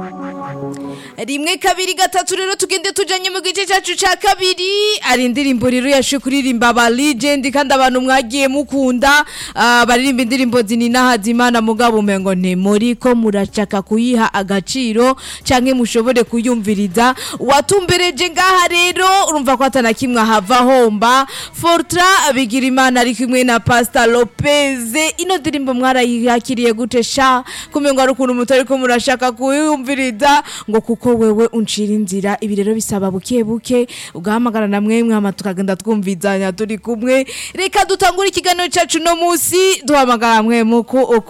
rimwe kabiri gatatu rero tugende tujanye mu gice cyacu ca kabiri ari indirimbo rero yashe kuririmba ba legend kandi abantu mwagiye mukunda ah, baririmba indirimbo zinina hazimana mugabo umengo nti muriko murashaka kuyiha agaciro canke mushobore kuyumviriza watumbereje ngaha rero urumva ko atana kimwe ahava homba Fortra bigira imana ari kumwe na Pastor Lopez ino ndirimbo mwarayakiriye gute sha kumengo ari ukuntu mutari ko murashaka kuyumviriza ngo kuko wewe uncira inzira ibi rero bisaba buke buke ugahamagara na mwemwe hama tukagenda twumvizanya turi kumwe reka dutangure ikiganiro cyacu no musi duhamagara mwe muko